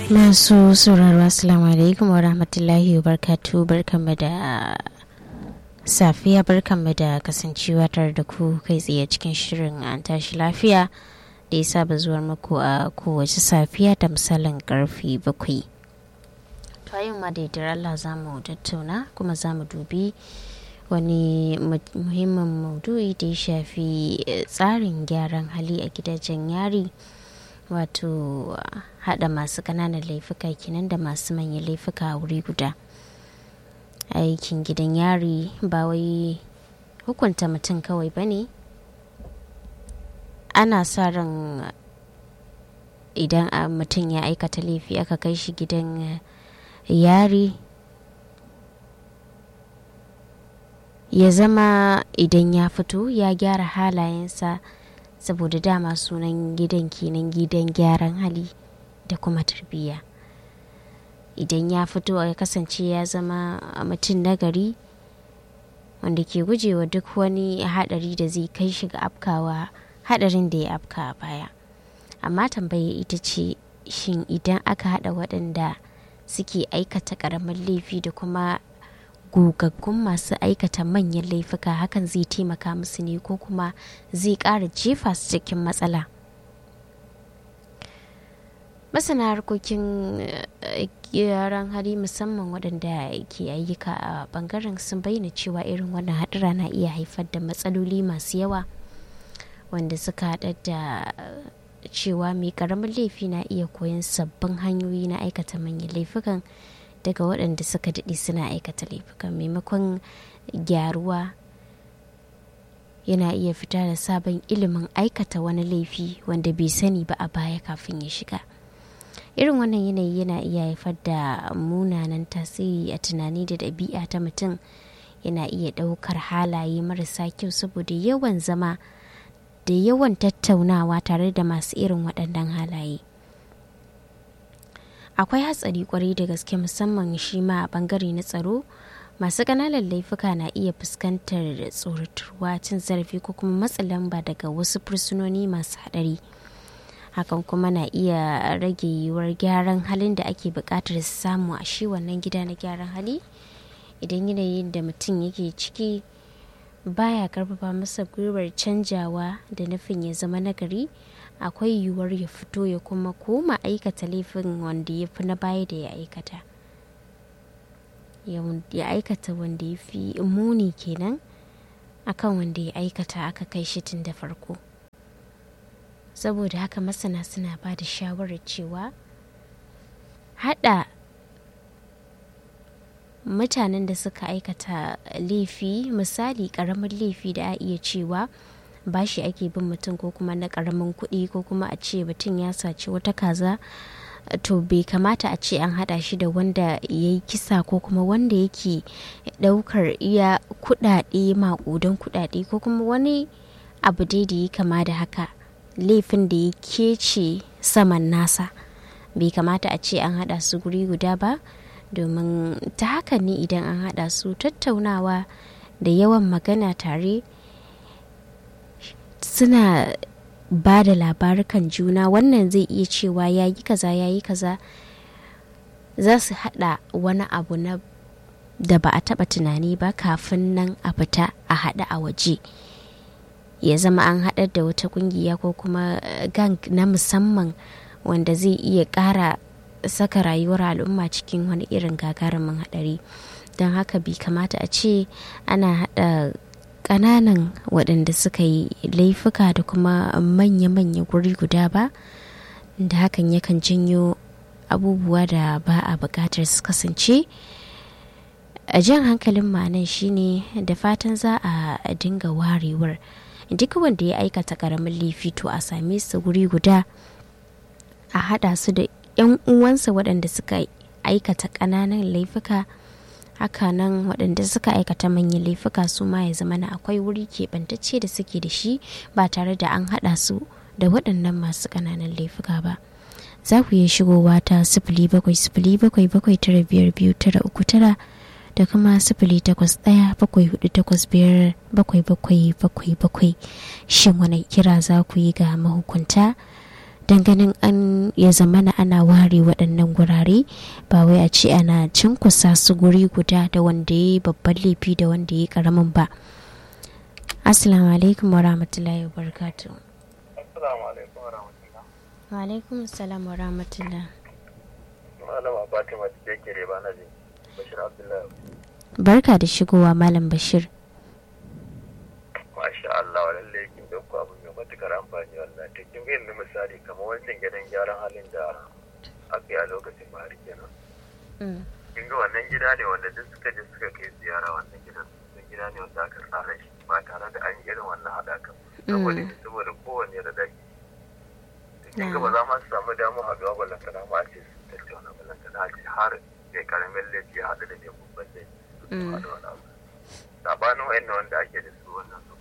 masu sauraro assalamu alaikum wa rahmatullahi wa barkatu barkanmu da safiya barkanmu da kasancewa tare da ku kai tsaye cikin shirin an tashi lafiya da ya saba zuwar muku a kowace safiya da misalin karfi bakwai to yau ma da Allah za mu tattauna kuma za mu dubi wani muhimmin maudu'i da ya shafi tsarin gyaran hali a gidajen yari wato hada masu kananan laifuka kenan da masu manyan laifuka a wuri guda aikin gidan yari ba wai hukunta mutum kawai ba ne ana sa ran idan mutum ya aikata laifi aka kai shi gidan yari ya zama idan ya fito ya gyara halayensa saboda dama sunan gidan kenan gidan gyaran hali da kuma tarbiyya idan ya fito ya kasance ya zama mutum nagari wanda ke gujewa duk wani hadari da zai kai shi ga afkawa hadarin da ya afka a baya amma tambaya ita ce shin idan aka hada waɗanda suke aikata ƙaramin laifi da kuma gogaggun masu aikata manyan laifuka hakan zai taimaka musu ne ko kuma zai ƙara jefa su cikin matsala masana harkokin yaran hali musamman waɗanda ke ayyuka a ɓangaren sun bayyana cewa irin wannan haɗura na iya haifar da matsaloli masu yawa wanda suka haɗa da cewa mai ƙaramin laifi na iya koyon sabbin hanyoyi na aikata manyan laifukan daga waɗanda suka daɗe suna aikata laifukan maimakon gyaruwa yana iya fita da sabon ilimin aikata wani laifi wanda bai sani ba a baya kafin ya shiga irin wannan yanayi yana iya haifar da munanan tasiri a tunani da ɗabi'a ta mutum yana iya ɗaukar halaye marasa kyau saboda yawan zama da yawan tattaunawa tare da masu irin waɗannan halaye akwai hatsari kwarai da gaske musamman shi ma a bangare na tsaro masu ƙananan laifuka na iya fuskantar tsoratarwa cin zarafi ko kuma matsa lamba daga wasu fursunoni masu haɗari hakan kuma na iya rage yiwuwar gyaran halin da ake buƙatar samu a shi wannan gida na gyaran hali idan yanayin da mutum yake ciki baya karfafa masa gwiwar canjawa da nufin ya zama nagari akwai yiwuwar ya fito ya kuma koma aikata laifin wanda ya fi na baya da ya aikata ya aikata wanda ya fi muni kenan akan wanda ya aikata aka kai shi tun da farko saboda haka masana suna ba da shawarar cewa hada mutanen da suka aikata laifi misali karamin laifi da a iya cewa bashi ake bin mutum ko kuma na karamin kuɗi ko kuma a ce mutum ya saci wata kaza to bai kamata a ce an hada shi da wanda ya yi kisa ko kuma wanda yake daukar iya kudade makudan kudade ko kuma wani abu dai da ya kama da haka laifin da ya kece saman nasa bai kamata a ce an hada su guri guda ba domin ta haka ne idan an hada su tattaunawa da yawan magana tare suna ba da labarukan juna wannan zai iya cewa ya yi kaza ya yi kaza za su hada wani abu na da ba a taba tunani ba kafin nan a fita a hada a waje ya zama an haɗar da wata kungiya ko kuma gang na musamman wanda zai iya ƙara saka rayuwar al'umma cikin wani irin gagarumin haɗari don haka bai kamata a ce ana haɗa ƙananan waɗanda suka yi laifuka da kuma manya-manya guri guda ba da hakan yakan janyo abubuwa da ba a buƙatar su kasance a jan hankalin ma'anan shine da fatan za a dinga warewar duk wanda ya aikata ƙaramin laifi to a same su guri guda a haɗa su da 'yan uwansa waɗanda suka aikata ƙananan laifuka hakanan waɗanda suka aikata manyan laifuka su ma ya zama na akwai wuri keɓantacce da suke da shi ba tare da an haɗa su da waɗannan masu ƙananan laifuka ba za ku iya shigowa ta sifili bakwai sifili bakwai bakwai tara biyar biyu tara uku tara da kuma sifili takwas ɗaya bakwai hudu takwas biyar bakwai bakwai bakwai bakwai shin wani kira za ku yi ga mahukunta don ganin an ya zamana ana ware waɗannan gurare ba wai a ce ana cinkusa su guri guda da wanda ya yi babban laifi da wanda ya yi ƙaramin ba assalamu alaikum wa rahmatullahi wa barakatuh Assalamu alaikum wa rahmatullah. wa alaikum assalam wa rahmatullah Malama Fatima da ke reba na jin Bashir Abdullahi. barka da shigowa malam bashir Masha Allah lalle kin dauko abu mai matukar amfani wallahi. Ta kin ga yanzu misali kamar wancan gidan gyaran halin da aka yi a lokacin Buhari kenan. Kin ga wannan gida ne wanda duk suka je suka kai ziyara wannan gidan. Sun gida ne wanda aka tsara shi ba tare da an yi irin wannan haɗakan. Saboda saboda kowanne da daki. Kin ga ba za ma su samu damu a gaba balantana ma a ce su tattauna balantana a ce har mai karamin laifi ya haɗu da mai babban laifi. Su haɗu wani abu. Sabanin wa'in wanda ake da su wannan su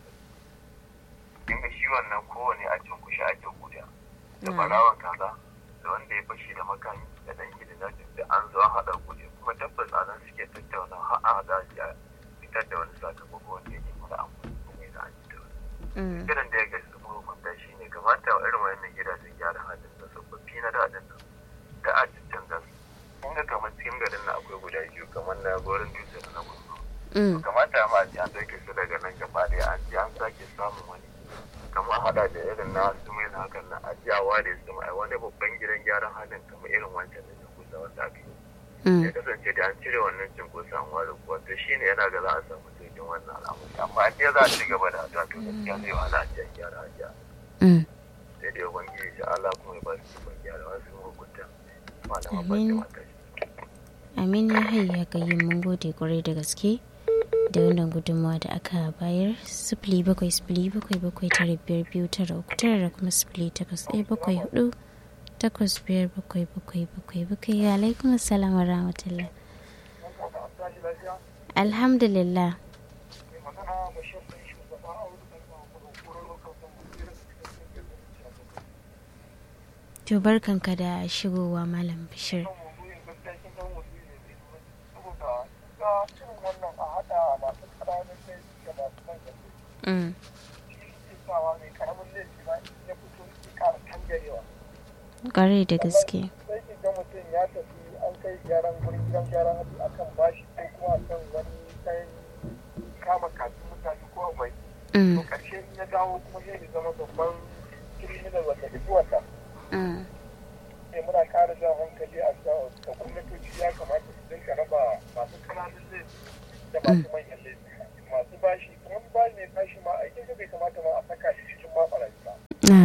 kin ga shi wannan kowane a cin kushe ake guda da barawan kaza da wanda ya fashi da makami da dan gida da da an zo an haɗa gude kuma tabbas a nan suke tattauna har a haɗa shi a fitar da wani sakamako wanda yake mara amfani kuma yana an ci da wani kiran da ya ga su mahukunta shi ne kamata wa irin wannan gidajen gyara halin da tsofaffi na daɗin nan da a canza su kun ga kamar cikin garin na akwai guda biyu kamar na gorin dutse da na gudu kamata ma a ce an ɗauke su daga nan gaba ɗaya an ce an sake samun wani kamar hada da irin na su mai hakan na ajiyawa da su mai wani babban gidan gyaran halin kamar irin wancan da cinkosa wanda aka yi ya kasance da an cire wannan cinkosa an ware kuwa to shi ne yana ga za a samu sauƙin wannan al'amari amma an ce za a ci gaba da addu'a to gaskiya zai wahala a cikin gyara ajiya sai dai ubangiji shi Allah kuma ya ba su ikon gyara wasu hukunta malama ba ta mata amin ya hayya gayin mun gode kwarai da gaske da wannan gudunmawa da aka bayar sifili bakwai sifili bakwai bakwai tara biyar biyu tara uku tara da kuma sifili takwas ɗaya bakwai hudu takwas biyar bakwai bakwai bakwai bakwai alaikum assalam wa rahmatullah alhamdulillah to barkanka da shigowa malam bashir Mm. Ƙwarai da gaske. Sai ki ga mutum ya tafi an kai gyaran gurin gidan gyaran hadu akan bashi ko kuma akan wani ɗan kama kafin mutane ko abai. To ƙarshe in ya dawo kuma sai ya zama babban kiriminal wanda duk wata. Sai muna ƙara jan hankali a ga gwamnatoci ya kamata su dinga raba masu ƙananun laifi da masu manyan laifi. Masu bashi kuma ba mai bashi ma aikin bai kamata ma a saka shi cikin mafaraki ba.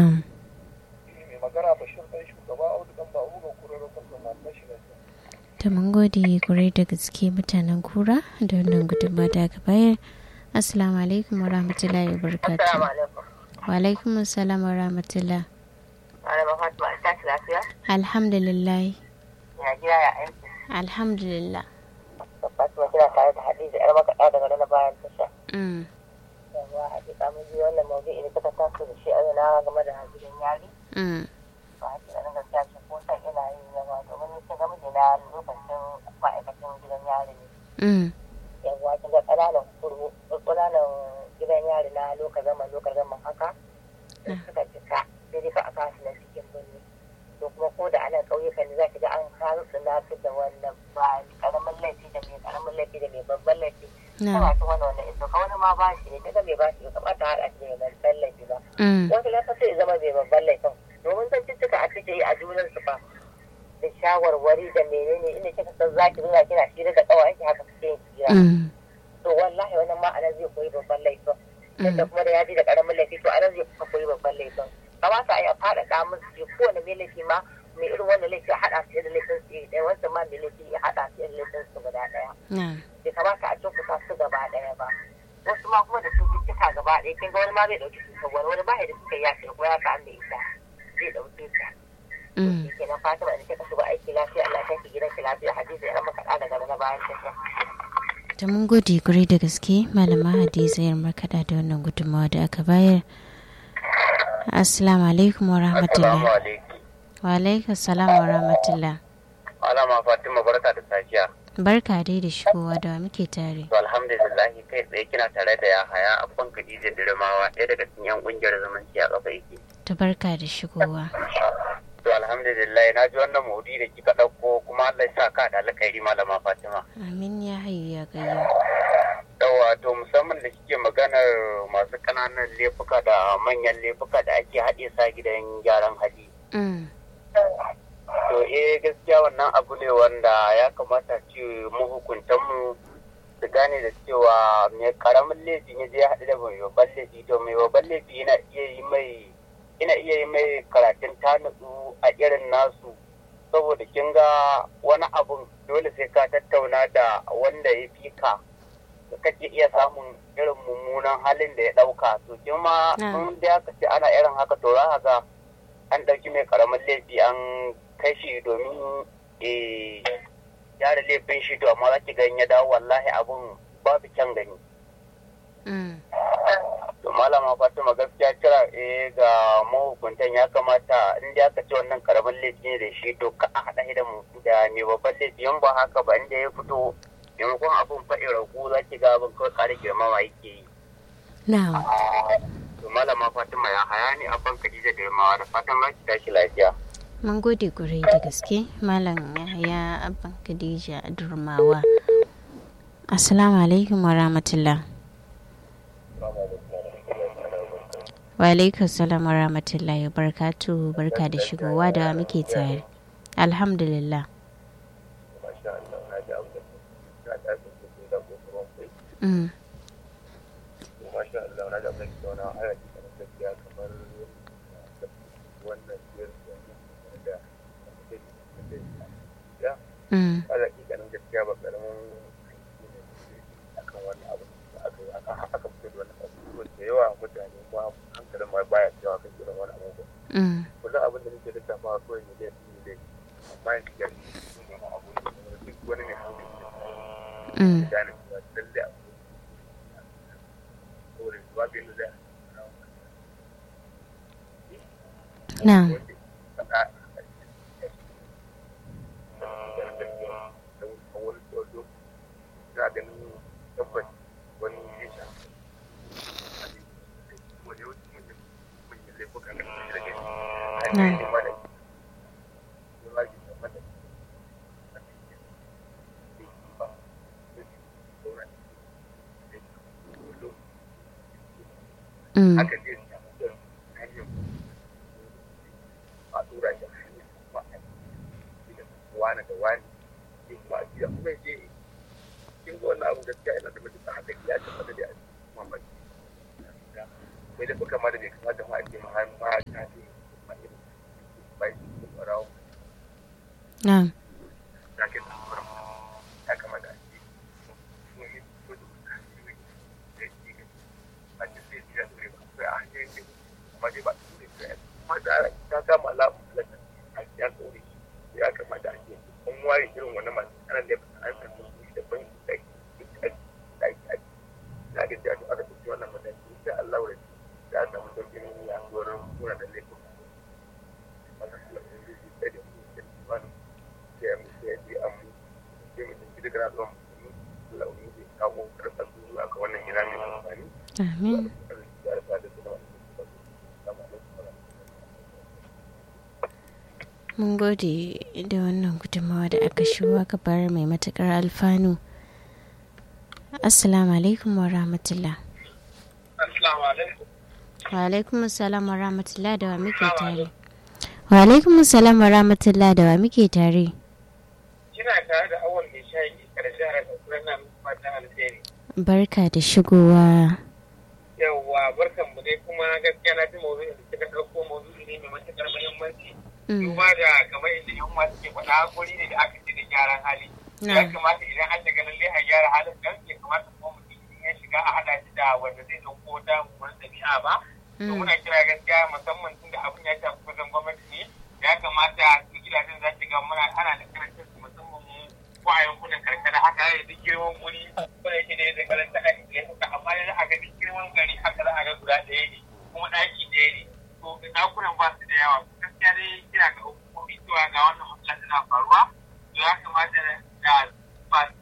mai magana bashir ɗan shugaba audu ɗan ba uga kura rukun da masu shi ta mun gode kurai da gaske mutanen kura da wannan gudunma da aka bayar assalamu alaikum wa rahmatullahi wa barakatuh wa alaikum assalam wa rahmatullah Malama Fatima ta ci lafiya? alhamdulillah Ya gida ya aiki. alhamdulillah Fatima kina tare da Hadiza yar makaɗa daga na bayan tasha. Mm. Yawa hakika mun ji wannan maudu'i da kuka taso da shi a yana game da gidan yari. Mm. Ba hakika nan gaskiya ce ko san ina yin yawa domin ni kin ga mijina lokacin ma'aikacin gidan yari ne. Mm. Yawa kin ga ƙananan kurmu ƙananan gidan yari na lokacin zaman lokacin zaman haka. Da suka cika sai dai ka a kasu na cikin birni. To kuma ko da anan ƙauyukan ne za ki ga an kawo su na fi da wannan ba ƙaramin laifi da mai ƙaramin laifi da mai babban laifi. Na. Tana cikin wannan wannan iso ka wani ma ba shi ne daga mai ba shi bai kamata har a ce mai babban laifi ba. Mm. Wasu lafa sai zama mai babban laifin domin zan cututtuka a cikin yi a junan su fa da shawarwari da menene inda kika san zaki zuwa kina shi daga tsawon ki haka kike yin hira. Mm. To wallahi wannan ma anan zai koyi babban laifin. Yadda kuma da ya ji da ƙaramin laifi to anan zai kuma koyi babban laifin. Kamata a yi a faɗaɗa musu ce kowane mai laifi ma mai irin wannan laifi a haɗa su da laifin su ɗaya wancan ma mai laifi ya haɗa su da laifin su guda ɗaya. Na. bai kamata a cunkusa su gaba ɗaya ba wasu ma kuma da cututtuka gaba ɗaya kin ga wani ma bai ɗauki cutar wani wani ba ya da suka ya ce ko ya ka an da ita zai ɗauke ta Mm. shi kenan fatima da kika shiga aiki lafiya Allah ta ki gidan ki lafiya hadisi ya maka ɗa daga na bayan tasha ta mun gode kurai da gaske malama hadiza yar markaɗa da wannan gudunmawa da aka bayar assalamu alaikum wa rahmatullah alaikum. wa alaikum assalam wa rahmatullah Malama Fatima barka da safiya. barka dai da shigowa da muke tare To alhamdulillah kai tsaye kina tare da ya haya abban Khadija Dirmawa ɗaya daga cikin yan kungiyar zumunci a kafa yake. ta barka da shigowa To alhamdulillah na ji wannan maudu da kika ɗauko kuma Allah ya sa ka da alkhairi malama Fatima. amin ya hayu ya gayya Yawa to musamman da kike maganar masu ƙananan laifuka da manyan laifuka da ake haɗe sa gidan gyaran hali. Mm, To eh gaskiya wannan abu ne wanda ya kamata ce mahukuntanmu su gane da cewa mai karamin laifi ne zai haɗu da mai babban laifi to mai babban laifi yana iya yi mai yana iya yi mai karatun tanadu a irin nasu saboda kin ga wani abun dole sai ka tattauna da wanda ya fi ka da kake iya samun irin mummunan halin da ya ɗauka to kin ma Mm. in da aka ce ana irin haka to za ka ga an ɗauki mai karamin laifi an kai shi domin eh, gyara laifin shi to amma za ki gan ya dawo wallahi abun babu kyan gani mm, to malama fatima gaskiya kira eh ga mahukuntan ya kamata in da aka ce wannan karamin laifi ne da shi to ka a haɗa shi da mu da mai babban laifi in ba haka ba inda ya fito maimakon abun faɗi ragu za ki ga abin kawai ƙara girmama yake yi na'am to malama fatima ya haya ni abban khadija da yammawa da fatan za ki tashi lafiya mun gode gurai da gaske malam yahaya abban khadija durmawa assalamu alaikum wa rahmatullah wa alaikum salam wa rahmatullahi wa barakatuhu barka da shigowa da muke tare alhamdulillah mm, masha Allah na da mai zauna a yaki kamar gaskiya kamar wannan biyar da ya mm, ala ganin gaskiya ba karamin akan wannan abu da aka yi aka aka fito da wannan abu da yawa mutane kuma hankalin ma baya cewa kan irin wani abu mm, kullum abin da nake lissafa kawai ne dai ne dai amma yanzu ya wani abu ne duk wani mai hankali mm, da gane cewa lalle abu saboda babu yadda zai na'am mm, haka zai samu da hanyar a tura shi a hanyar kuma a yi da wani da wani sai kuma a biya kuma je kin ga wannan abu gaskiya ina da mutum haka ya tabbata da a cikin mamaki sai da kuka ma da bai kamata ma a ce ma ma ta ce ma irin bai su ɓarawo na'am na ke da sauran ya kamata a ce mun yi ko da wata hanyoyi da ke gani a ce sai ya dore ba sai a hanyoyin da kuma dai ba su dore ba kuma da ta kama alamun halaka a ya dore ya kamata a ce an ware irin wannan masu kanan da an san su su da ban da ke da ake ake na ga da aka ɗauki wannan mataki insha Allah da ya samu sauƙin yaduwar suna da laifin masu kula da zai da da su da wani sai mu sai ji an mu sai mu tafi daga al'umma mu launi zai kawo karɓar zuwa ga wannan gida mai amfani amin da da da da mun gode da wannan gudunmawa da aka shigo aka bayar mai matukar alfanu assalamu alaikum wa rahmatullah Assalamu alaikum. wa alaikum assalam wa rahmatullah da wa muke tare wa alaikum assalam wa rahmatullah da wa muke tare Kina tare da awon mai shayi karshe a rasa na fatan alheri. barka da shigowa Yawwa barkan mu dai kuma gaskiya na ji maudu'in da kika ɗauko maudu'i ne mai matuƙar muhimmanci. Mm, Duba da kamar inda yan uwa suke faɗa hakuri ne da aka ce da gyaran hali. Ya na kamata idan an shiga lalle a gyara halin nan ya kamata kuma mutum in ya shiga a haɗa shi da wanda zai ɗauko wata mummunar ɗabi'a ba. To mm, muna kira gaskiya musamman tun da abin ya shafi kusan gwamnati ne ya kamata su gidajen za ki ga muna ana da karantar su musamman mu ko a yankunan karkara haka ya duk girman wuri ko da yake da ya karanta a ya suka amma yanzu a ga duk girman gari haka za a ga guda ɗaya ne kuma ɗaki ɗaya ne to ɗakunan ba su da yawa gaskiya dai kira ga hukumomi cewa ga wannan matsala tana faruwa to ya kamata da masu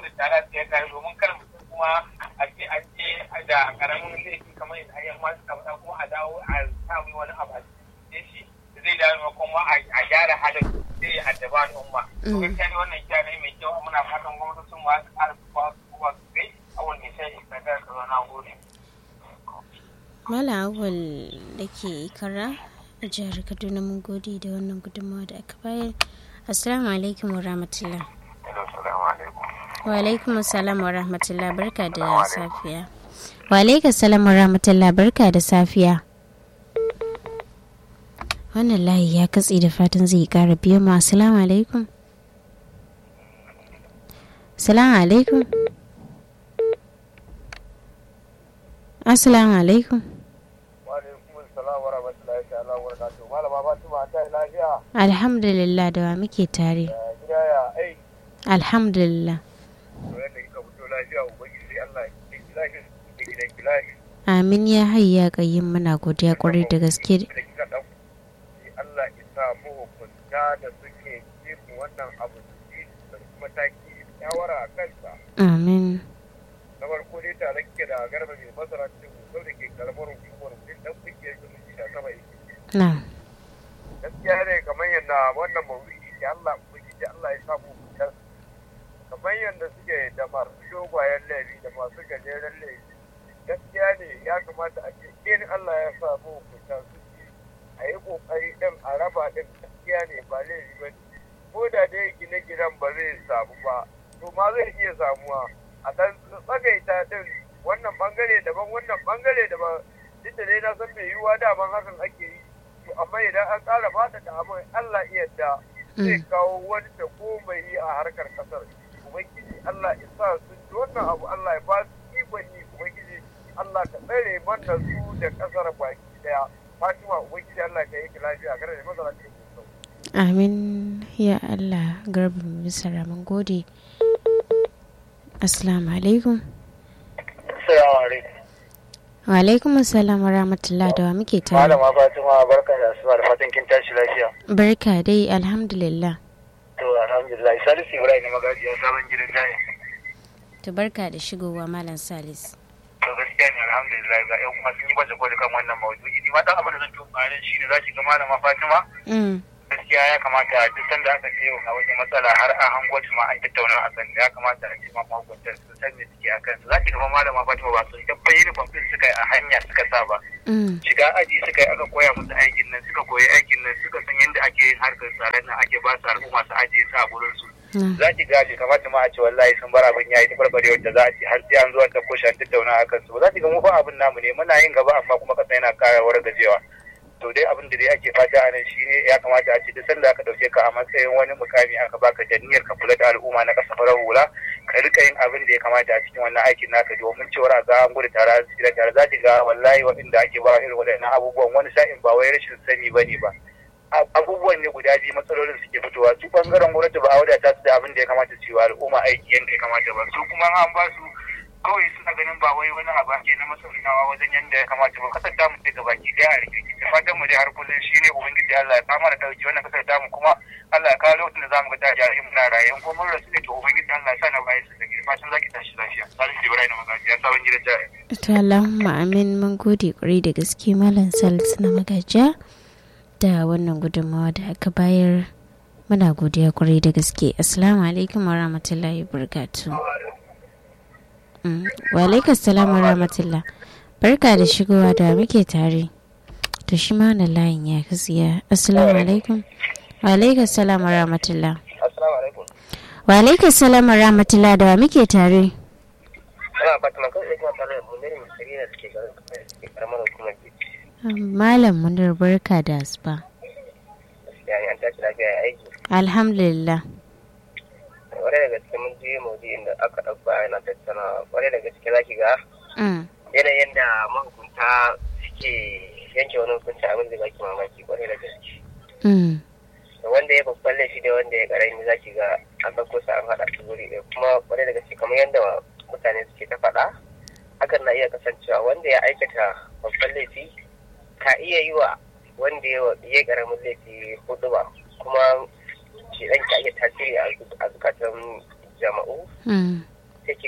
gudu tare da tare domin kar mutum kuma a ce an ce da karamin laifi kamar yadda ayyan masu kamar kuma a dawo a samu wani abu a cikin shi zai dawo kuma a gyara halin sai ya addaba al'umma. To gaskiya ne wannan kyara mai kyau muna fatan gwamnatocin ma su ƙara su ba su ba su kai a wani sai da ka ka na gode. Mala awal da ke ikara a jihar Kaduna mun gode da wannan gudunmawa da aka bayar. Assalamu alaikum wa rahmatullah. Wa alaikum assalam wa rahmatullah barka da safiya. Wa alaikum assalam wa rahmatullah barka da safiya. wannan layi ya katse da fatan zai kara biyo mu assalamu alaikum assalamu alaikum assalamu alaikum alhamdulillah da wa muke tare alhamdulillah amin ya hayya kayin muna godiya kwarai da gaske Allah isa mahukunta da suke yin wannan abu su mataki shawara a kansa. Amin. Na farko dai tare ke da garba mai masara cikin hukumar da ke karamar hukumar mutum dan kungiyar zumunci da sama yake. Na. Gaskiya ne kamar yadda wannan mawuyi ke Allah ubangiji Allah ya samu hukuntar kamar yadda suke da masu shogwayen laifi da masu gajeren laifi. Gaskiya ne ya kamata a ce in Allah ya samu hukuntar su a yi kokari din a raba din gaskiya ne ba laifi ba ne ko da dai gine-ginen ba zai samu ba to ma zai iya samuwa a dan tsagaita din wannan bangare daban wannan bangare daban duk da dai na san mai yiwuwa daman hakan ake yi to amma idan an ƙara fata da abin Allah iya da zai kawo wani da komai yi a harkar kasar ubangiji Allah ya sa sun ji wannan abu Allah ya ba su ikon yi ubangiji Allah ka tsare mana su da kasar baki daya Fatima Ubangiji Allah ka yi lafiya kada da mazara ce Amin ya Allah garba bisa mun gode. Assalamu alaikum. Assalamu alaikum. Wa alaikum assalam wa rahmatullah da wa muke tare. Malama Fatima barka da asuba da fatan kin tashi lafiya. Barka dai alhamdulillah. To alhamdulillah Salisu Ibrahim ne magajiya sabon gidan jaya. To barka da shigowa Malam Salis. to gaskiya ne alhamdulillah ga yan kuma sun yi baje koli kan wannan maudu'i ni ma dan abin da zan tuba nan shine za ki ga malama Fatima gaskiya ya kamata duk sanda aka ce ga wata matsala har a hango ma an tattauna a kan ya kamata a ce ma mahukuntar su san me suke akan su za ki ga malama Fatima ba sun tabbai uniform din suka yi a hanya suka sa ba shiga aji suka yi aka koya musu aikin nan suka koyi aikin nan suka san yadda ake yin harkar tsaron nan ake ba su al'umma su ajiye su a gurin su za ki gaji kamata ma a ce wallahi sun bar abin yayi tabarbare wanda za a ce har sai an zo an dauko shi an tattauna a kansu ba za ki ga mu fa abin namu ne muna yin gaba amma kuma kasa yana kara gajewa to dai abin da dai ake fata a nan shine ya kamata a ce duk sanda aka dauke ka a matsayin wani mukami aka baka da niyyar ka kula da al'umma na kasa farar hula ka rika yin abin da ya kamata a cikin wannan aikin naka domin cewar a ga an gudu tare a tsira tare za ki ga wallahi waɗanda ake ba irin waɗannan abubuwan wani sa'in ba wai rashin sani ba ne ba abubuwan ne guda biyu matsalolin suke fitowa su bangaren gwamnati ba a wadata su da abin da ya kamata su yi wa al'umma aiki yadda ya kamata ba su kuma an ba su kawai suna ganin ba wai wani abu ake na masaurinawa wajen yadda ya kamata ba kasar damu daga baki daya a rikirki da fatan mu dai har kullum shi ne ubangiji Allah ya kama da dauki wannan kasar damu kuma Allah ya kawo lokacin da zamu ga ta jari muna raye ko mun rasu ne to ubangiji Allah ya sa na bayan su da girma fatan zaki tashi lafiya Salisu Ibrahim Magaji ya sabon gidan jari To Allahumma amin mun gode kwarai da gaske Malam Salisu na magajiya da wannan gudunmawa da aka bayar muna godiya kwarai da gaske assalamu alaikum wa rahmatullahi wa wa alaikum salam wa rahmatullah barka da shigowa da muke tare to shi ma na layin ya kasiya assalamu alaikum wa alaikum salam wa rahmatullah assalamu alaikum wa alaikum salam wa rahmatullah da muke tare ina fatima kan kuma tare da mun ne misali da suke garin karamar hukumar malam munir barka da asuba yani an tashi lafiya ya aiki alhamdulillah kwarai da gaske mun je maudu'in da aka ɗauka yana tattana kwarai da gaske zaki ga yanayin da mahukunta suke yanke wani hukunci abin da baki mamaki kwarai da gaske wanda ya babban laifi da wanda ya karami zaki ga an ɗauko su an haɗa su guri ɗaya kuma kwarai da gaske kamar yadda mutane suke ta faɗa hakan na iya kasancewa wanda ya aikata babban laifi ka iya yi wa wanda ya karamin laifi hudu ba kuma shi ɗan ka iya tasiri a zukatan jama'u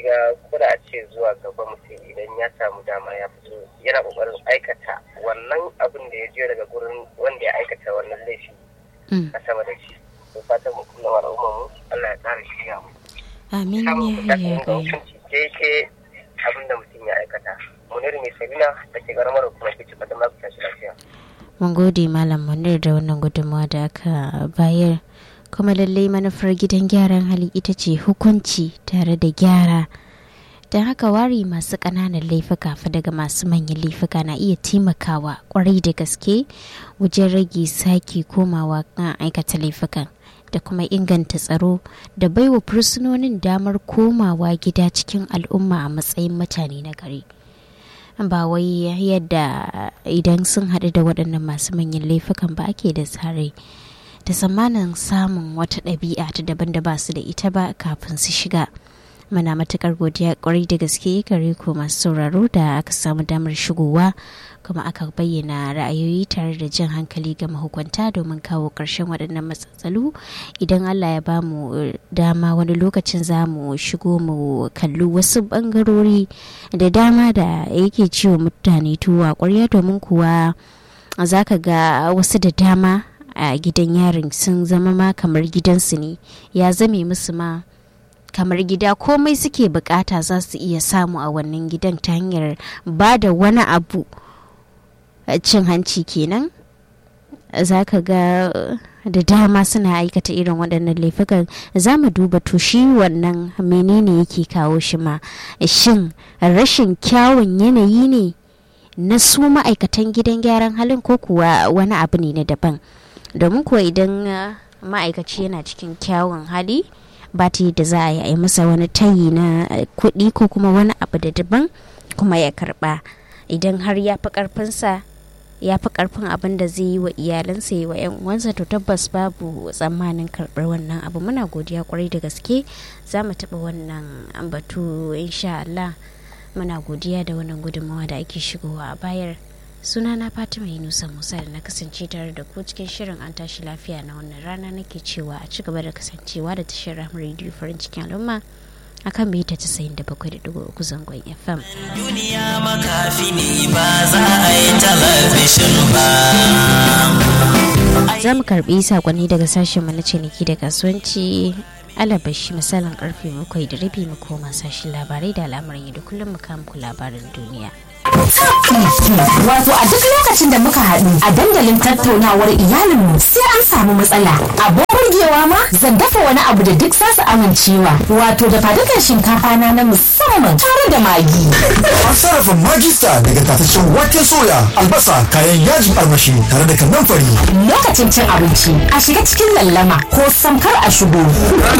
gaskiya kuna a ce zuwa gaba mutum idan ya samu dama ya fito yana kokarin aikata wannan abin da ya je daga gurin wanda ya aikata wannan laifi a sama da shi to fatan mu kullum al'ummar mu Allah ya tsara shi ya mu amin samun ya kuɗaɗen ya da gai hukunci daidai abin da mutum ya aikata munir mai sabina da ke garamar hukumar ke cikin da tashi lafiya mun gode malam munir da wannan gudunmawa da aka bayar kuma lallai manufar gidan gyaran hali ita ce hukunci tare da gyara don haka wari masu ƙananan laifuka fa daga masu manyan laifuka na iya taimakawa kwarai da gaske wajen rage sake komawa kan aikata laifukan da kuma inganta tsaro da baiwa fursunonin damar komawa gida cikin al'umma a matsayin mutane na gari ba wai yadda idan sun haɗu da waɗannan masu manyan laifukan ba ake da tsare da tsammanin samun wata ɗabi'a ta daban da ba su da ita ba kafin su shiga muna matukar godiya kwarai da gaske gare ku masu sauraro da aka samu damar shigowa kuma aka bayyana ra'ayoyi tare da jin hankali ga mahukunta domin kawo ƙarshen waɗannan matsatsalu idan allah ya ba mu dama wani lokacin za mu shigo mu kalli wasu ɓangarori da dama da yake ciwo mutane tuwa ƙwarya domin kuwa za ka ga wasu da dama a gidan yarin sun zama ma kamar gidansu ne ya zame musu ma kamar gida komai suke bukata za su iya samu a wannan gidan ta hanyar ba da wani abu cin hanci kenan za ka ga da dama suna aikata irin waɗannan laifukan za mu duba to shi wannan menene yake kawo shi ma shin rashin kyawun yanayi ne na su ma'aikatan gidan gyaran halin ko kuwa wani abu ne na daban domin kuwa idan ma'aikaci yana cikin kyawun hali ba ta yadda za a yi masa wani tayi na kuɗi ko kuma wani abu da daban kuma ya karɓa idan har ya fi ƙarfinsa ya fi ƙarfin abin da zai yi wa iyalansa yi wa 'yan uwansa to tabbas babu tsammanin karɓar wannan abu muna godiya kwarai da gaske za mu taɓa wannan batu insha Allah muna godiya da wannan gudunmawa da ake shigowa a bayar sunana fatima yunusa musa da na kasance tare da ku cikin shirin an tashi lafiya na wannan rana nake cewa a ci gaba da kasancewa da tashar rahmar rediyo farin cikin al'umma akan mita 97.3 zangon fm duniya makafi ne ba za a yi talabishin ba za mu karbi sakonni daga sashen mu na ciniki da kasuwanci alabashi misalin karfe bakwai da rabi mu koma sashen labarai da al'amuran yau da kullum mu kama ku labarin duniya Wato a duk lokacin da muka haɗu a dandalin tattaunawar iyalinmu sai an samu matsala. Abin burgewa ma zan dafa wani abu da duk zasu amincewa. Wato da fadukan shinkafa na na musamman tare da magi. An sarrafa magista daga tataccen waken soya, albasa, kayan yajin armashi tare da kannan fari. Lokacin cin abinci a shiga cikin lallama ko samkar a shigo.